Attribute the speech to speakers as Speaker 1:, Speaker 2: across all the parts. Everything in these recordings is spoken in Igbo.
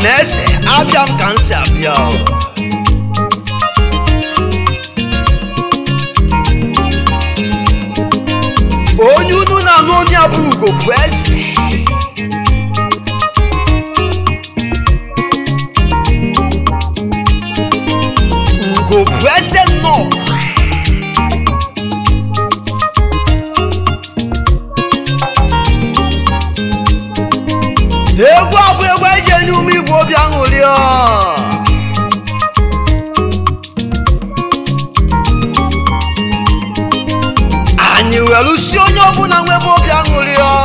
Speaker 1: na eze abịa m ka m si abịa o. onye unu na-anụ onye a bụ ugo bụ eze ugo bụ eze nnọọ egwu a bụ egwu eji enye ume igbo obi aṅụrị ọ. anyị were si onye ọbụla nwebe obi aṅụrị ọ.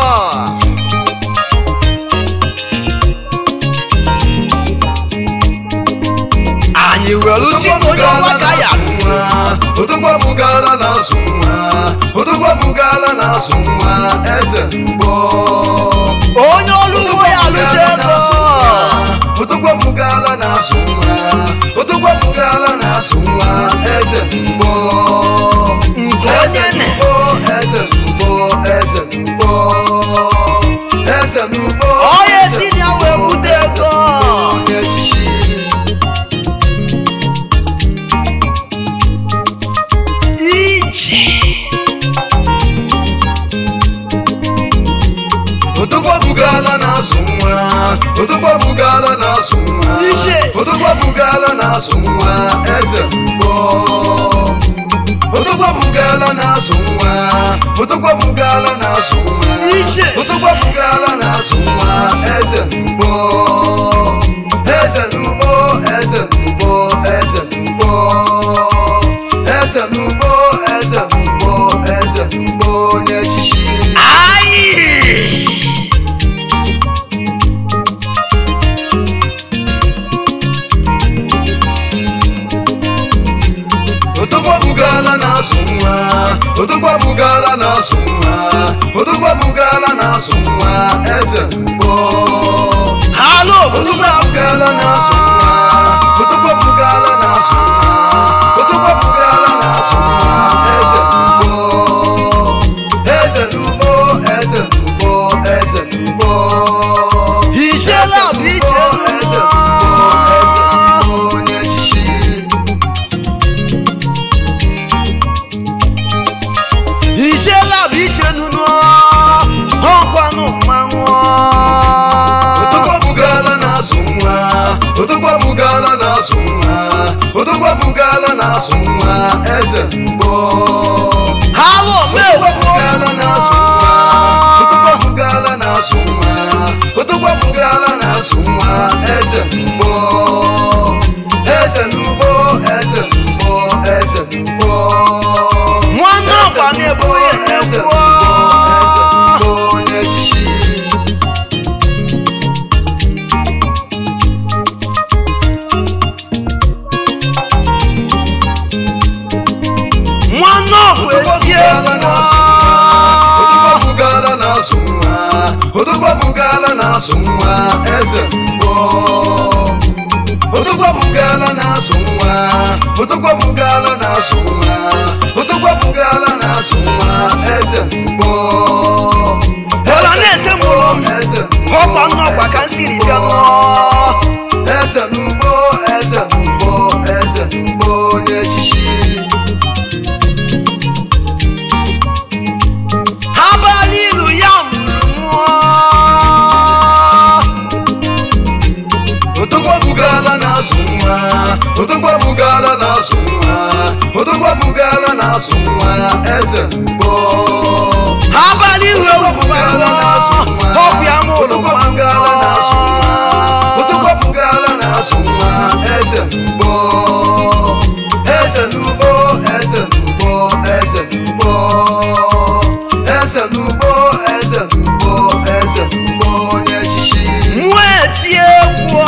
Speaker 1: anyị were si na onye ọnwa ka ya
Speaker 2: Odogwa bugala na-azụ nwa Odogwa bugala na-azụ nwa eze mbọ
Speaker 1: onye ọrụ ugbo ya alụta ego
Speaker 2: Odogwa bugala na-azụ nwa Odogwa bugala na-azụ nwa eze mbọ
Speaker 1: nke onye na
Speaker 2: Mbọ eze mbọ eze mbọ eze mbọ
Speaker 1: onye si na ya wee bute ego
Speaker 2: onye echichi
Speaker 1: ije
Speaker 2: Odogwa bugala na-azụ nwa Odogwa bugala na-azụ nwa
Speaker 1: Ije.
Speaker 2: Odogwa bugala na-azụ nwa eze mbọ Odogwa bugala na-azụ nwa Odogwa bugala na-azụ nwa
Speaker 1: Ije.
Speaker 2: Odogwa bugala na-azụ nwa eze mbọ Eze n'ugbo eze n'ugbo eze n'ugbo Eze n'ugbo eze n'ugbo eze n'ugbo onye echichi
Speaker 1: anyị
Speaker 2: Odogwa bugala na-azụ nwa Odogwa bugala na-azụ nwa Odogwa bugala na-azụ nwa eze mbọ
Speaker 1: halụ
Speaker 2: Odogwa bugala na-azụ nwa Odogwa bugala na-azụ nwa Odogwa bugala na-azụ nwa eze mbọ Eze n'ugbo eze n'ugbo eze n'ugbo
Speaker 1: ijela bụ ije
Speaker 2: eze
Speaker 1: nnọọ.
Speaker 2: n'ugbo eze n'ugbo onye echichi
Speaker 1: ijela bụ ije nụnụ ọkwanụ mmanwụ
Speaker 2: Odogwa bugala na-azụ nwa Odogwa bugala na-azụ nwa Odogwa bugala na-azụ nwa eze mbọ
Speaker 1: halụ
Speaker 2: Odogwa bugala na-azụ nwa Odogwa bugala na-azụ nwa Odogwa bugala na-azụ nwa eze mbọ Eze n'ugbo eze n'ugbo eze n'ugbo
Speaker 1: nwanne ọkwa na-ebu ya egwu
Speaker 2: onye echichi
Speaker 1: nwanne ọkwa eti egwu
Speaker 2: Odogwa bugala na-azụ nwa Odogwa bugala na-azụ nwa eze mbọ Odogwa bugala na-azụ nwa Odogwa bugala na-azụ nwa Odogwa bugala na-azụ nwa eze mbọ
Speaker 1: Ọla na-ese mụrụ m.
Speaker 2: eze
Speaker 1: ọkwa nnọkwa ka m siri bịa nụọ
Speaker 2: eze n'ugbo eze n'ugbo eze n'ugbo onye echichi
Speaker 1: abalị ilu ya mụrụ mụọ
Speaker 2: Odogwa bugala na-azụ nwa Odogwa bugala na-azụ nwa Odogwa bugala na-azụ nwa eze mbọ
Speaker 1: abalị ilu
Speaker 2: bugala na-azụ nwa
Speaker 1: ọkwa ya mụrụ
Speaker 2: Odogwa bugala na-azụ nwa Odogwa bugala na-azụ nwa eze mbọ eze n'ugbo eze n'ugbo eze n'ugbo eze n'ugbo eze n'ugbo eze n'ugbo onye echichi
Speaker 1: nwa eti egwu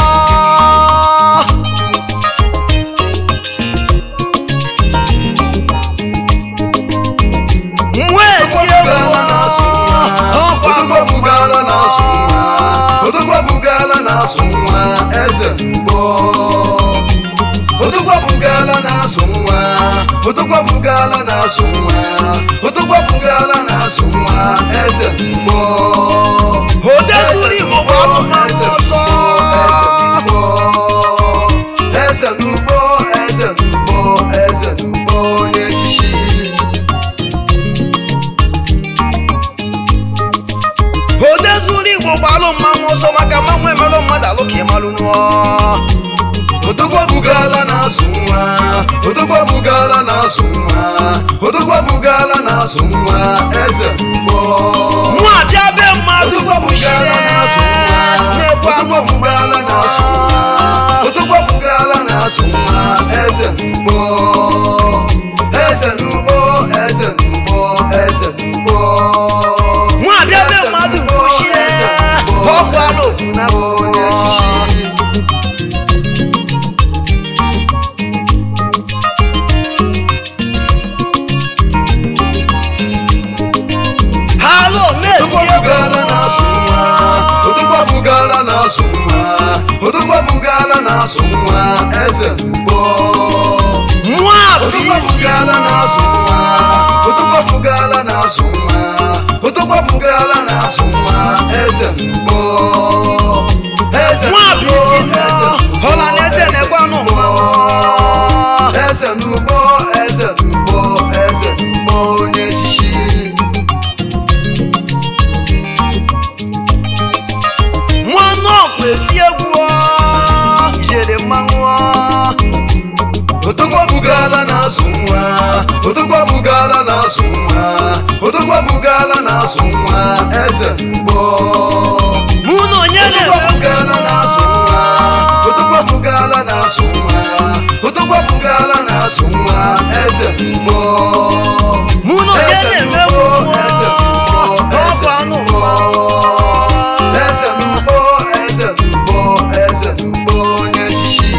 Speaker 1: nwa eti egwu ọkwa
Speaker 2: Odogwa bugala na-azụ nwa Odogwa bugala na-azụ nwa eze mbọ Odogwa bugala na-azụ nwa Odogwa bugala na-azụ nwa Odogwa bugala na-azụ nwa eze mbọ
Speaker 1: odezuru igbo bụ anụmanụ ọzọ
Speaker 2: Odogwa bugala na-azụ nwa Odogwa bugala na-azụ nwa Odogwa bugala na-azụ nwa eze mbọ
Speaker 1: nwa abịa be mmadụ
Speaker 2: Odogwa bugala na-azụ nwa
Speaker 1: na-egwu
Speaker 2: Odogwa bugala na-azụ nwa Odogwa bugala na-azụ nwa eze mbọ Eze n'ugbo eze n'ugbo eze n'ugbo
Speaker 1: nwa abịa be mmadụ kwuchie ọkwara otu na
Speaker 2: onye echichi
Speaker 1: halo na-eti
Speaker 2: Odogwa bugala na-azụ nwa Odogwa bugala na-azụ nwa eze mbọ
Speaker 1: nwa bụ
Speaker 2: Odogwa
Speaker 1: isi
Speaker 2: bugala na-azụ nwa Odogwa bugala na-azụ nwa Odogwa bugala na-azụ nwa eze mbọ Eze
Speaker 1: nwa bụ
Speaker 2: n'ugbo,
Speaker 1: isi
Speaker 2: eze n'ugbo,
Speaker 1: ọla na eze na-egwe anụ mmanwụ
Speaker 2: Eze n'ugbo eze n'ugbo eze n'ugbo onye echichi
Speaker 1: nwanne ọkpa eti egwu ọ, ijere mmanwụ ọ.
Speaker 2: Odogwa bugala na-azụ nwa Odogwa bugala na-azụ nwa Odogwa bugala na-azụ nwa eze mbọ
Speaker 1: mụ na onye
Speaker 2: Odogwa
Speaker 1: na-eme
Speaker 2: bugala na-azụ nwa Odogwa bugala na-azụ nwa Odogwa bugala na-azụ nwa eze mbọ
Speaker 1: mụ na onye
Speaker 2: Eze
Speaker 1: na-eme
Speaker 2: n'ugbo,
Speaker 1: egwu
Speaker 2: eze n'ugbo,
Speaker 1: ọkwa anụ
Speaker 2: eze n'ugbo eze n'ugbo eze n'ugbo onye echichi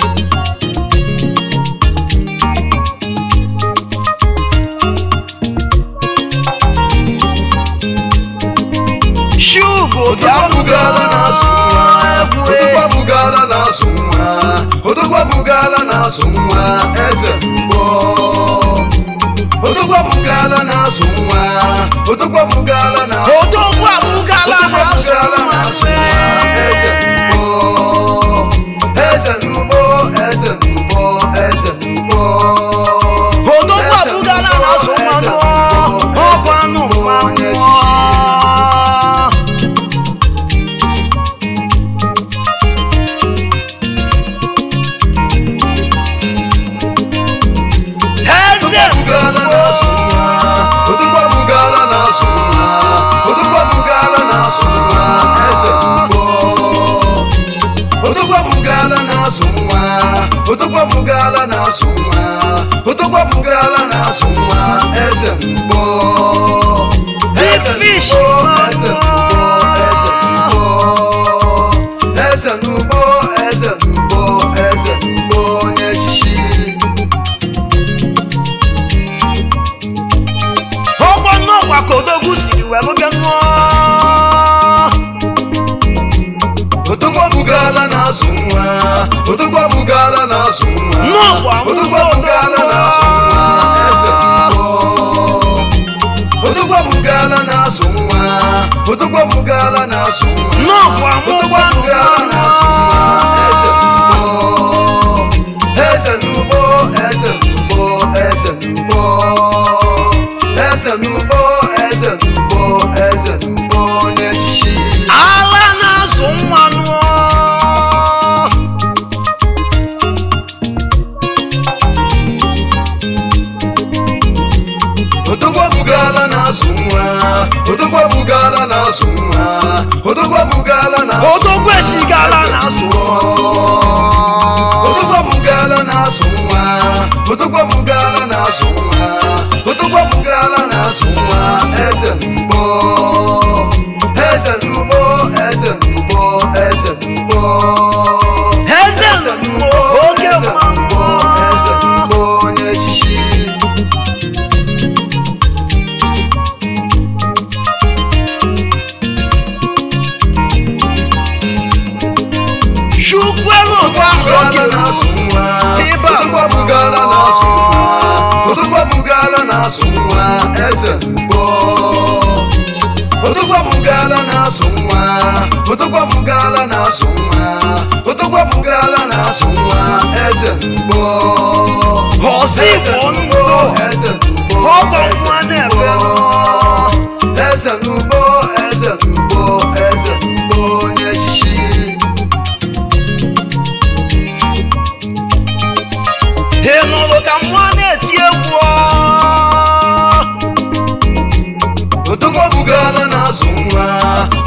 Speaker 1: shugo bịa
Speaker 2: Odogwa bugala na-azụ nwa
Speaker 1: egwu
Speaker 2: Odogwa bugala na-azụ nwa Odogwa bugala na-azụ nwa eze mbọ Odogwa bugala na-azụ nwa Odogwa bugala na
Speaker 1: odogwu abụgala na-azụ
Speaker 2: na-azụ nwa eze mbọ Eze n'ugbo eze n'ugbo eze n'ugbo
Speaker 1: odogwu abụgala na-azụ mmanụ ọkwa anụ mmanụ eze
Speaker 2: Odogwa bugala na-azụ nwa Odogwa bugala na-azụ nwa eze mbọ Odogwa bugala na-azụ nwa Odogwa bugala na-azụ nwa Odogwa bugala na-azụ nwa eze mbọ
Speaker 1: Big
Speaker 2: Eze
Speaker 1: fish.
Speaker 2: n'ugbo, eze n'ugbo Eze n'ugbo eze n'ugbo eze n'ugbo onye echichi
Speaker 1: ọkwa nnọkwa ka odogwu siri were bịa nụọ
Speaker 2: Odogwa bugala na-azụ nwa Odogwa bugala na-azụ nwa
Speaker 1: Nnọkwa
Speaker 2: Odogwa bugala na-azụ nwa eze mbọ Odogwa bugala na-azụ nwa Odogwa bugala na-azụ nwa
Speaker 1: nnọkwa
Speaker 2: Odogwa
Speaker 1: mụgwa
Speaker 2: bugala na-azụ nwa eze mbọ Eze n'ugbo eze n'ugbo eze n'ugbo Eze n'ugbo eze n'ugbo eze n'ugbo onye echichi
Speaker 1: ala na-azụ mmanụ
Speaker 2: Odogwa bugala na-azụ nwa Odogwa bugala na-azụ nwa Odogwa bugala na
Speaker 1: odogwu esigala na-azụ
Speaker 2: Odogwa bugala na-azụ nwa Odogwa bugala na-azụ nwa Odogwa bugala na-azụ nwa eze n'ugbo Eze n'ugbo eze n'ugbo eze n'ugbo
Speaker 1: eze nnukwu oke
Speaker 2: eze n'ugbo eze
Speaker 1: mmanwụ
Speaker 2: n'ugbo onye echichi
Speaker 1: chukwelu ụba oke Ịba.
Speaker 2: Odogwa bugala na-azụ nwa Odogwa bugala na-azụ nwa eze mbọ Odogwa bugala na-azụ nwa Odogwa bugala na-azụ nwa Odogwa bugala na-azụ nwa eze mbọ
Speaker 1: Ọzọ
Speaker 2: Eze
Speaker 1: Igbo
Speaker 2: n'ugbo,
Speaker 1: ndụ.
Speaker 2: eze n'ugbo,
Speaker 1: Ọgọ
Speaker 2: eze
Speaker 1: nwa na-ebe
Speaker 2: n'ugbo. Eze n'ugbo eze n'ugbo eze n'ugbo onye echichi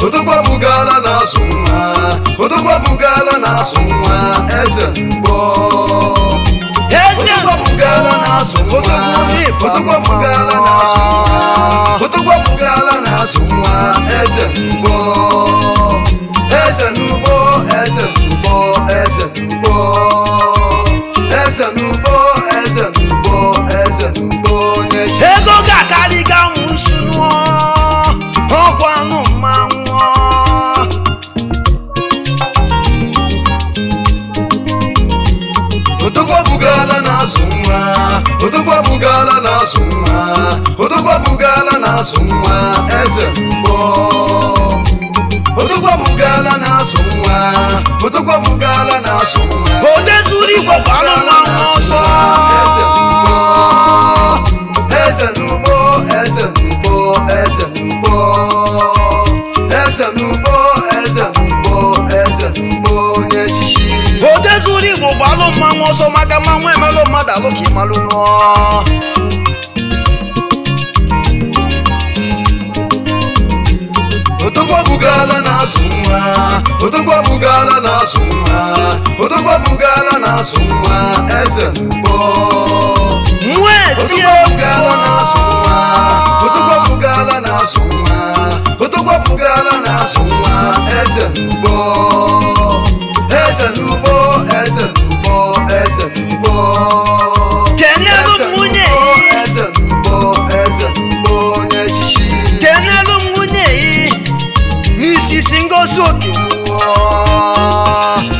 Speaker 2: odogwa bugala na-asụ nwa odogwa bugala na-asụ nwa eze n'ugbo
Speaker 1: eze
Speaker 2: odogwa bugala na-asụ nwa odogwa bugala na-asụ nwa odogwa bugala na-asụ nwa eze n'ugbo eze n'ugbo eze n'ugbo eze n'ugbo eze n'ugbo eze n'ugbo eze n'ugbo onye chi
Speaker 1: ego ga-akarị ga nwụsụ nụọ ọgwụ anụ mmanwụ
Speaker 2: odogwa bugala na-asụ nwa odogwa bugala na-asụ nwa odogwa bugala na-asụ nwa eze n'ugbo odogwa bugala na-asụ nwa odogwa bugala na-asụ nwa
Speaker 1: odezuru igwe bụ anụ mmanwụ ọsọ
Speaker 2: eze n'ugbo eze n'ugbo eze n'ugbo eze n'ugbo eze n'ugbo eze n'ugbo onye echichi
Speaker 1: odezuru igbo bụ anụ mmanwụ ọsọ maka mmanwụ emelụ mmadụ alụ ka ịmalụ nụọ
Speaker 2: odogwa bugala na-asụ nwa odogwa bugala na-asụ nwa odogwa bugala na-asụ nwa eze n'ugbo
Speaker 1: nwa etie
Speaker 2: odogwa bugala na-asụ nwa odogwa bugala na-asụ nwa odogwa bugala na-asụ nwa eze n'ugbo eze n'ugbo eze n'ugbo eze n'ugbo
Speaker 1: kenelu
Speaker 2: Eze
Speaker 1: nwunye
Speaker 2: n'ugbo,
Speaker 1: yi
Speaker 2: eze n'ugbo eze n'ugbo onye echichi
Speaker 1: kenelu nwunye yi n'isisi ngosi oke nụọ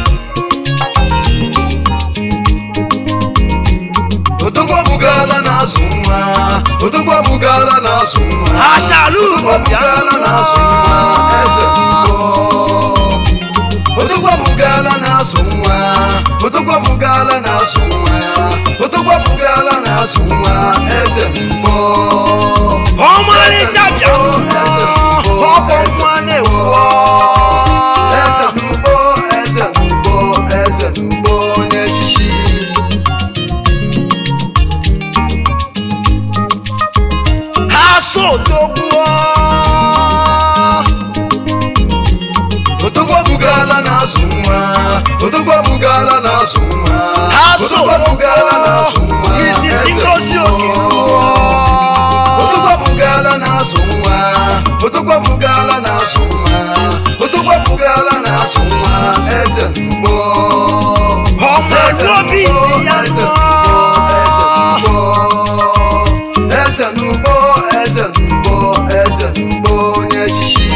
Speaker 2: odogwa bugala na-asụ nwa odogwa bugala na-asụ nwa
Speaker 1: Ashalu
Speaker 2: odogwa bugala na-asụ nwa eze n'ugbo odogwa bugala na-asụ nwa odogwa bugala na-asụ nwa odogwa bugala na-asụ nwa eze n'ugbo
Speaker 1: ọmarịcha bịa ọkpọ nwa na-ewu
Speaker 2: eze n'ugbo eze n'ugbo eze n'ugbo onye echichi
Speaker 1: ha so dogbuo
Speaker 2: odogwa bugala na-asụ nwa odogwa bugala na-asụ nwa
Speaker 1: ha so
Speaker 2: odogwa bugala na-asụ
Speaker 1: dogbuo
Speaker 2: nwa
Speaker 1: n'isisi
Speaker 2: eze
Speaker 1: ngosi oke
Speaker 2: n'ugbo. odogwa bugala na-asụ nwa odogwa bugala na-asụ nwa odogwa bugala na-asụ nwa eze n'ugbo
Speaker 1: ọmarụ obi iti ya
Speaker 2: eze
Speaker 1: nụọ
Speaker 2: n'ugbo eze n'ugbo eze n'ugbo eze n'ugbo onye echichi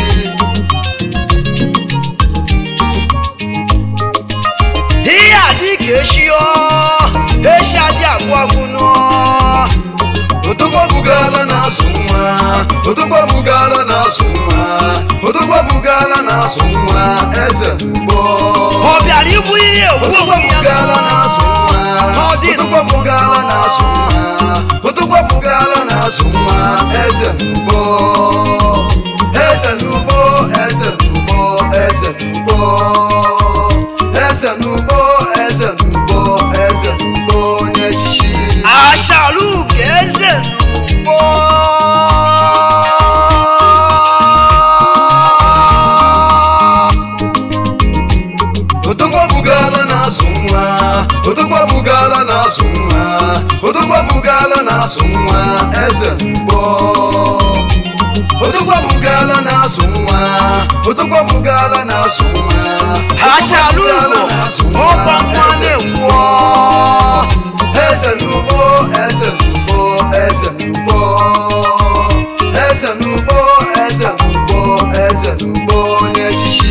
Speaker 1: ihe a dị ka eshi ọ eshi adị agwụ agwụ nụọ
Speaker 2: odogwa bugala na-asụ nwa odogwa bugala na-asụ nwa odogwa bugala na-asụ nwa eze n'ugbo
Speaker 1: ọ bịara igbu ihe egwu
Speaker 2: odogwa
Speaker 1: onwe ya
Speaker 2: bugala na-asụ nwa
Speaker 1: ọ dị
Speaker 2: odogwa bugala na-asụ nwa odogwa bugala na-asụ nwa eze n'ugbo eze n'ugbo eze n'ugbo eze n'ugbo eze n'ugbo eze n'ugbo eze n'ugbo onye echichi
Speaker 1: ashalu ka eze n'ugbo
Speaker 2: odogwa bugala na-asụ nwa odogwa bugala na-asụ nwa odogwa bugala na-asụ nwa eze n'ugbo odogwa bugala na-asụ nwa odogwa bugala na-asụ nwa
Speaker 1: ashalu
Speaker 2: Odogwa
Speaker 1: ugo
Speaker 2: bugala na-asụ nwa,
Speaker 1: ọkwa nwa
Speaker 2: eze
Speaker 1: na-ekwu
Speaker 2: eze n'ugbo eze n'ugbo eze n'ugbo eze n'ugbo eze n'ugbo eze n'ugbo onye echichi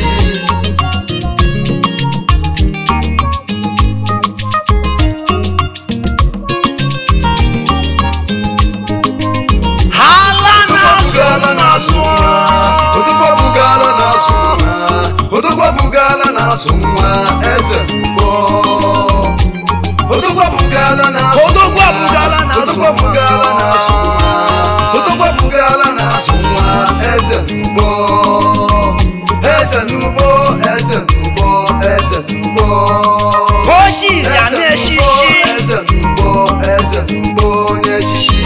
Speaker 1: hala na-asụ
Speaker 2: odogwa bugala na-asụ nwa odogwa bugala na-asụ nwa eze n'ugbo odogwa bugala na-asụ
Speaker 1: Odogwa bugala na-asụ
Speaker 2: odogwa bugala na-asụ nwa odogwa bugala na-asụ nwa eze n'ugbo eze n'ugbo eze n'ugbo eze n'ugbo
Speaker 1: oshi ya na-eshishi
Speaker 2: eze n'ugbo eze n'ugbo onye echichi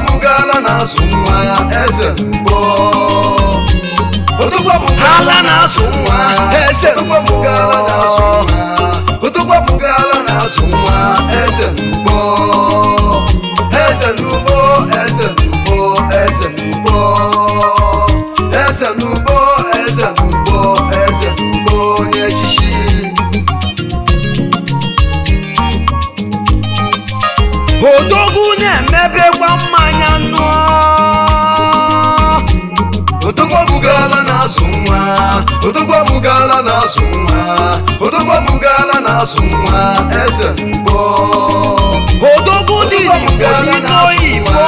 Speaker 2: Otukwabugala na-asụ nwa eze n'ugbo
Speaker 1: Ala na-asụ nwa, eze
Speaker 2: Otukwabugala na-asụ nwa Otukwabugala na-asụ nwa eze n'ugbo eze n'ugbo eze n'ugbo eze n'ugbo eze n'ugbo eze n'ugbo eze n'ugbo onye echichi
Speaker 1: odogwu na-emebekwa mmanya ṅụọ
Speaker 2: Otukwabugala na-asụ nwa Otukwabugala na-asụ nwa Otukwabugala na-asụ nwa eze n'ugbo
Speaker 1: odogwu dị igbo dị n'oyibo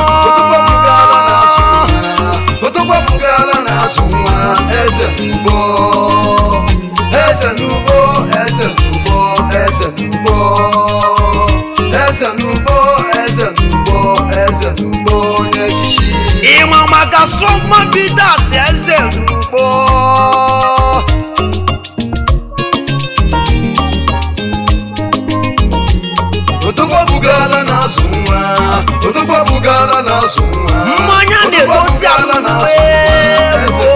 Speaker 2: Otukwabugala na-asụ nwa eze n'ugbo eze n'ugbo eze n'ugbo eze n'ugbo eze n'ugbo eze n'ugbo eze n'ugbo onye echichi
Speaker 1: ịma maka strongman bidas eze n'ugbo
Speaker 2: Otukwabugala na-asụ nwa Otukwabugala na-asụ nwa
Speaker 1: mmanya na-edozi alụmwe ego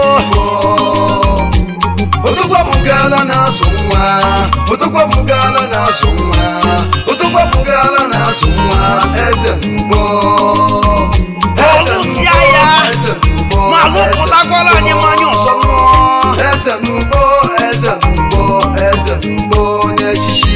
Speaker 2: Otukwabugala na-asụ nwa Otukwabugala na-asụ nwa Otukwabugala na-asụ nwa eze n'ugbo Eze
Speaker 1: Ọlụsịa
Speaker 2: n'ugbo,
Speaker 1: ya,
Speaker 2: eze n'ugbo,
Speaker 1: ma
Speaker 2: eze
Speaker 1: lụpụtakwara anyị
Speaker 2: n'ugbo.
Speaker 1: mmanya ọzọ ṅụọ
Speaker 2: Eze n'ugbo eze n'ugbo eze n'ugbo onye echichi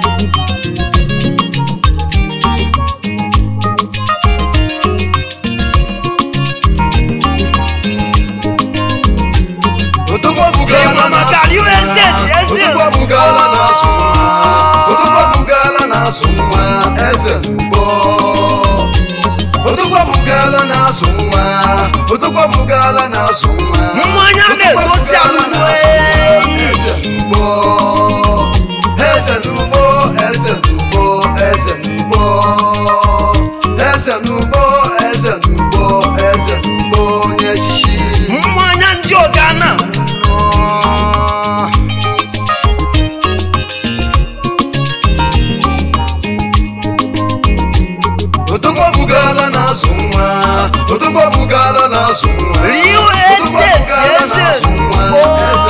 Speaker 2: Otukwabugala
Speaker 1: ịma maka real estate eze
Speaker 2: Otukwabugala na-asụ nwa Otukwabugala na-asụ nwa eze n'ugbo Otukwabugala na-asụ nwa Otukwabugala na-asụ nwa
Speaker 1: mmanya na-edozi alụmwe
Speaker 2: eze n'ugbo eze n'ugbo eze n'ugbo eze n'ugbo eze n'ugbo eze n'ugbo eze n'ugbo onye echichi
Speaker 1: mmanya ndị ọga na
Speaker 2: Otukwabugala na-asụ nwa Otukwabugala na-asụ nwa
Speaker 1: real estate eze n'ugbo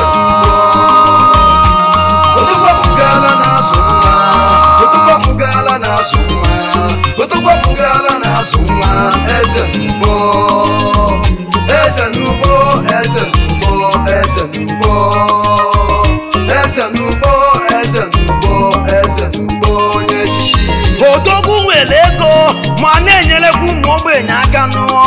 Speaker 2: Otukwabugala na-asụ nwa Otukwabugala na-asụ nwa Otukwabugala na-asụ nwa eze n'ugbo eze n'ugbo eze n'ugbo eze n'ugbo eze n'ugbo eze n'ugbo eze n'ugbo onye echichi
Speaker 1: odogwu nwere ego ma na-enyerekwa ụmụ ogbenye aka nụọ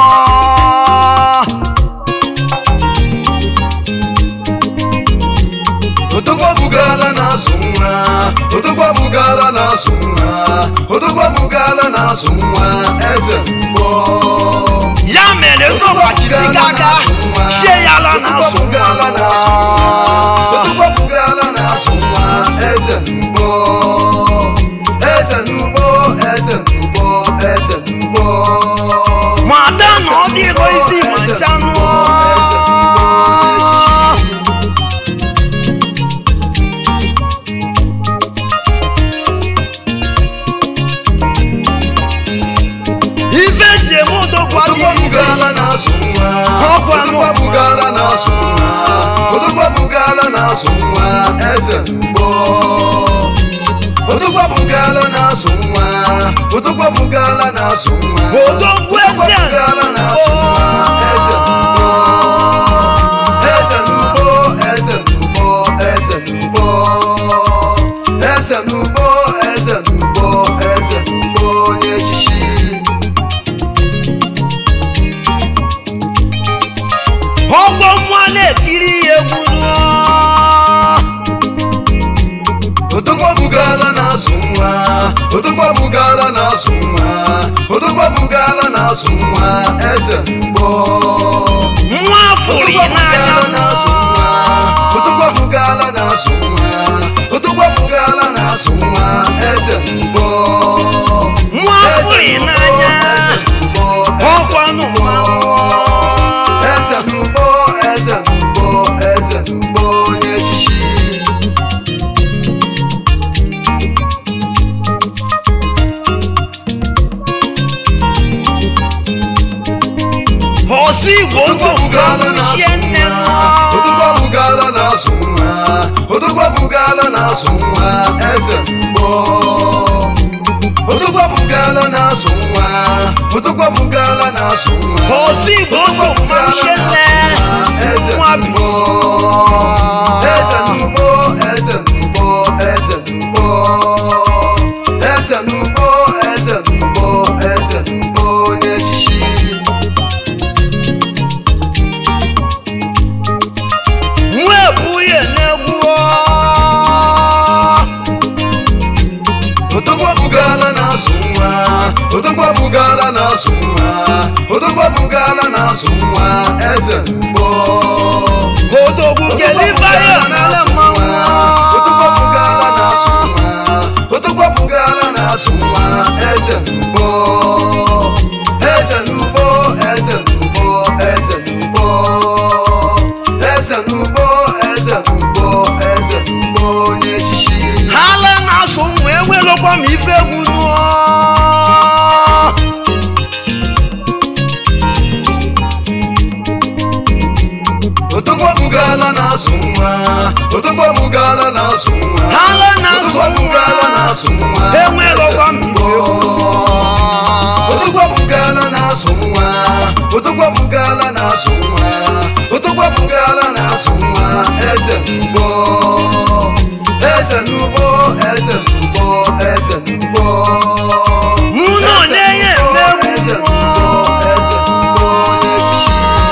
Speaker 2: Otukwabugala na-asụ nwa Otukwabugala na-asụ nwa Otukwabugala na-asụ nwa eze n'ugbo
Speaker 1: ya mere ego gbachiri aka chie ya ala na asụ
Speaker 2: Otukwabugala na-asụ nwa Otukwabugala na-asụ nwa eze n'ugbo eze n'ugbo eze n'ugbo eze n'ugbo
Speaker 1: ma ada na ọ dịghị isi ma ncha nụọ ife ji eme odogwu adịghị isi
Speaker 2: Otukwabugala na-asụ nwa
Speaker 1: Ọkwa anụ
Speaker 2: Otukwabugala na-asụ nwa Otukwabugala na-asụ nwa eze n'ugbo Otukwabugala na-asụ nwa Otukwabugala na-asụ nwa
Speaker 1: odogwu eze
Speaker 2: Otukwabugala na-asụ nwa eze n'ugbo eze n'ugbo eze n'ugbo eze n'ugbo eze n'ugbo eze n'ugbo eze n'ugbo onye echichi
Speaker 1: ọgbọ mmụọ na-etiri ya egwu nụọ
Speaker 2: Otukwabugala na-asụ nwa Otukwabugala na-asụ nwa Otukwabugala na-asụ nwa eze n'ugbo
Speaker 1: nwa afụrụ ya n'anya
Speaker 2: Otukwabugala na-asụ nwa Otukwabugala na-asụ nwa Otukwabugala na-asụ nwa eze n'ugbo
Speaker 1: nwa afụrụ ya n'anya ọkwanụ mmanwụ
Speaker 2: eze n'ugbo eze n'ugbo eze n'ugbo onye echichi
Speaker 1: ọsọ igbo ndụ
Speaker 2: Odogwabugala na-asụ
Speaker 1: ihe nne
Speaker 2: nwa.
Speaker 1: nụọ
Speaker 2: Odogwabugala na-asụ nwa. Odogwabugala na-asụ nwa. Eze mbọ. Odogwabugala na-asụ nwa. Odogwabugala na-asụ nwa.
Speaker 1: ọsọ igbo ndụ ihe nne nwa bisi
Speaker 2: Eze n'ugbo, eze n'ugbo, eze n'ugbo. Eze n'ugbo, eze n'ugbo, eze n'ugbo onye echichi.
Speaker 1: nwa ebuye na-egwu
Speaker 2: Odogwabugala na-asụ nwa. Odogwabugala na-asụ nwa. Odogwabugala na-asụ nwa. Eze n'ugbo.
Speaker 1: odogwu kelifaya mere mmanwụ
Speaker 2: Odogwabugala na-asụ nwa. Odogwabugala na-asụ nwa. Eze n'ugbo. Eze n'ugbo, eze n'ugbo, eze n'ugbo. Eze n'ugbo, eze n'ugbo, eze n'ugbo onye echichi.
Speaker 1: ha le na-asụ ụmụ enwelekwa m ife egwu nụọ
Speaker 2: Odogwabugala na-asụ nwa. Odogwabugala na-asụ nwa.
Speaker 1: ha le na-asụ
Speaker 2: Odogwabugala na-asụ nwa.
Speaker 1: nwa enwelekwa m ife egwu
Speaker 2: Odogwabugala na-asụ nwa. Odogwabugala na-asụ nwa. Odogwabugala na-asụ nwa. Eze n'ugbo. Eze n'ugbo. Eze n'ugbo. Eze n'ugbo.
Speaker 1: mụ na onye ya emegbu
Speaker 2: Eze
Speaker 1: nụọ
Speaker 2: n'ugbo. Eze n'ugbo. Onye echichi.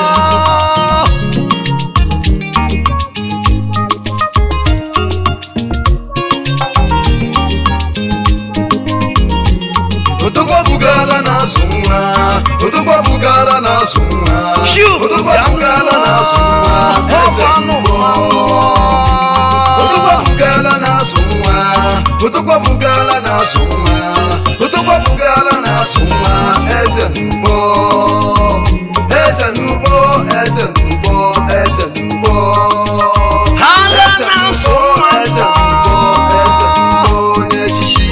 Speaker 2: Odogwabugala na-asụ nwa. Odogwabugala na-asụ nwa.
Speaker 1: Shoot,
Speaker 2: Odogwabugala na-asụ nwa. Eze
Speaker 1: ọkwanụ
Speaker 2: n'ugbo. Odogwabugala na-asụ nwa. Odogwabugala na-asụ nwa. Odogwabugala na-asụ nwa. Eze n'ugbo. Eze n'ugbo. Eze n'ugbo. Eze n'ugbo.
Speaker 1: ha le
Speaker 2: Eze
Speaker 1: na-asụ
Speaker 2: n'ugbo.
Speaker 1: nwa
Speaker 2: Eze
Speaker 1: nụọ
Speaker 2: n'ugbo. Eze n'ugbo. Onye echichi.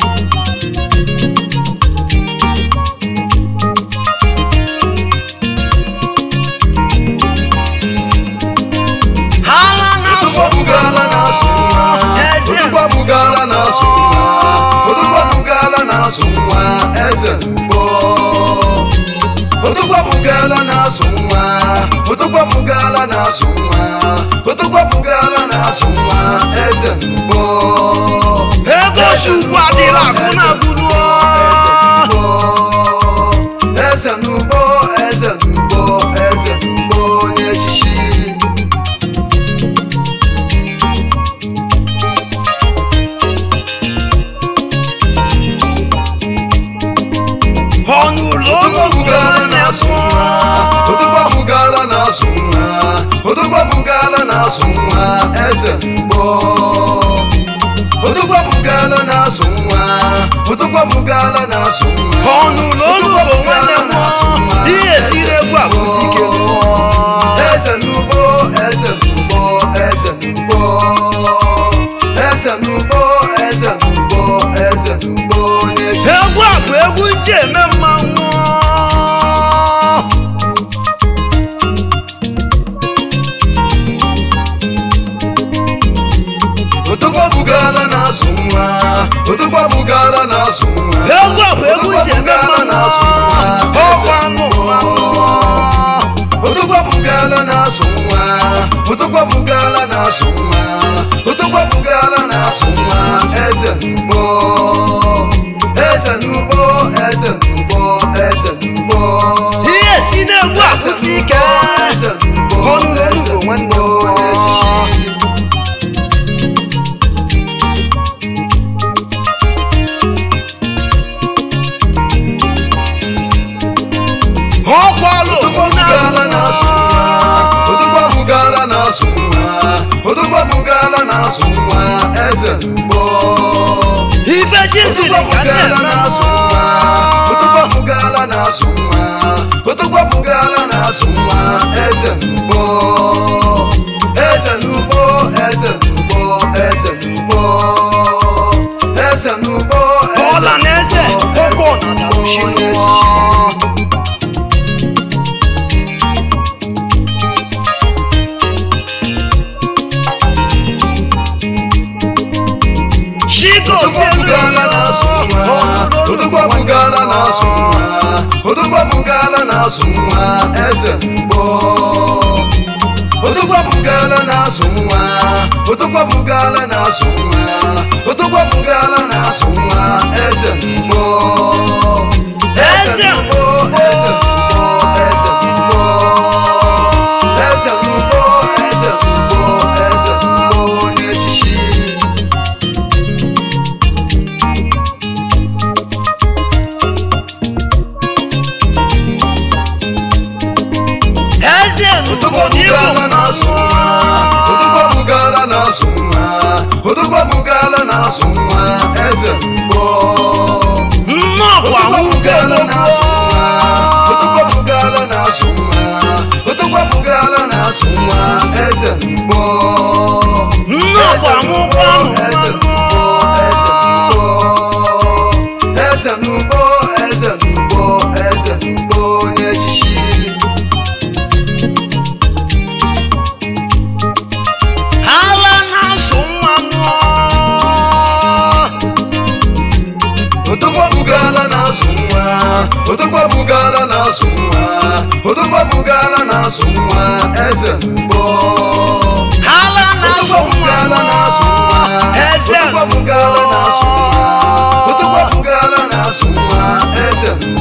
Speaker 1: ha le na-asụ
Speaker 2: Odogwabugala na-asụ nwa.
Speaker 1: eze
Speaker 2: Odogwabugala na-asụ nwa. Odogwabugala na-asụ nwa. Eze n'ugbo. Odogwabugala na-asụ nwa. Odogwabugala na-asụ nwa. Odogwabugala na-asụ nwa. Eze n'ugbo.
Speaker 1: ego chukwu adịla agụ na agụ nụọ
Speaker 2: Eze n'ugbo. Eze n'ugbo. Eze n'ugbo onye echichi.
Speaker 1: ọnụ ụlọ
Speaker 2: Odogwabugala na-asụ nwa. Odogwabugala na-asụ nwa. Odogwabugala na-asụ nwa. Eze n'ugbo. Odogwabugala na-asụ nwa. Odogwabugala na-asụ nwa.
Speaker 1: ọnụ ụlọ olugo nwanne m ihe siri egwu abụzi ike nụọ
Speaker 2: Eze n'ugbo. Eze n'ugbo. Eze n'ugbo. Eze n'ugbo. Eze n'ugbo. Eze n'ugbo onye chi.
Speaker 1: egwu a bụ egwu nji eme mmanwụ
Speaker 2: Odogwabugala na-asụ nwa. Odogwabugala na-asụ nwa.
Speaker 1: egwu a bụ egwu nji eme mmanwụ ọkwa anụ mmanwụ
Speaker 2: Odogwabugala na-asụ nwa. Odogwabugala na-asụ nwa. Odogwabugala na-asụ nwa. Eze n'ugbo. Eze n'ugbo. Eze n'ugbo. Eze n'ugbo.
Speaker 1: ihe si n'egwu apụta ike
Speaker 2: Eze n'ugbo.
Speaker 1: ọnụ ụlọ olugo nwanne m
Speaker 2: Onye echichi.
Speaker 1: ọkwalụ
Speaker 2: Odogwabugala na-asụ nwa. Odogwabugala na-asụ nwa. Odogwabugala na-asụ nwa. Eze n'ugbo.
Speaker 1: ife chiziri ka nne
Speaker 2: Odogwabugala na-asụ nwa. Odogwabugala na-asụ nwa. Odogwabugala na-asụ nwa. Eze n'ugbo. Eze n'ugbo. Eze n'ugbo. Eze n'ugbo. Eze n'ugbo.
Speaker 1: ọla na eze ụkwụ na darushi
Speaker 2: Onye
Speaker 1: nụọ
Speaker 2: echichi. Odogwa bugala na-asụ nwa Odogwa bugala na-asụ nwa eze n'ugbo Odogwa bugala na-asụ nwa Odogwa bugala na-asụ nwa Odogwa bugala na-asụ nwa eze n'ugbo
Speaker 1: Eze
Speaker 2: n'ugbo eze n'ugbo eze n'ugbo eze n'ugbo eze n'ugbo eze n'ugbo onye echichi
Speaker 1: eze
Speaker 2: Odogwa
Speaker 1: n'ugbo n'ihu
Speaker 2: bugala na-asụ nwa Odogwa bugala na-asụ nwa Odogwa bugala na-asụ nwa eze n'ugbo
Speaker 1: nnọkwa
Speaker 2: Odogwa
Speaker 1: nwoke
Speaker 2: bugala na-asụ nwa Odogwa
Speaker 1: n'ugbo
Speaker 2: bugala na-asụ nwa Odogwa bugala na-asụ nwa eze n'ugbo
Speaker 1: nnọkwa nwoke ahụ
Speaker 2: Eze n'ugbo eze n'ugbo eze n'ugbo onye echichi
Speaker 1: ala na-azụ mmanụ
Speaker 2: Odogwa bugala na-asụ nwa Odogwa bugala na-asụ nwa Odogwa bugala na-asụ nwa eze n'ugbo
Speaker 1: ala na-azụ
Speaker 2: Odogwa bugala na-asụ nwa
Speaker 1: eze
Speaker 2: Odogwa bugala na-asụ nwa Odogwa bugala na-asụ nwa eze n'ugbo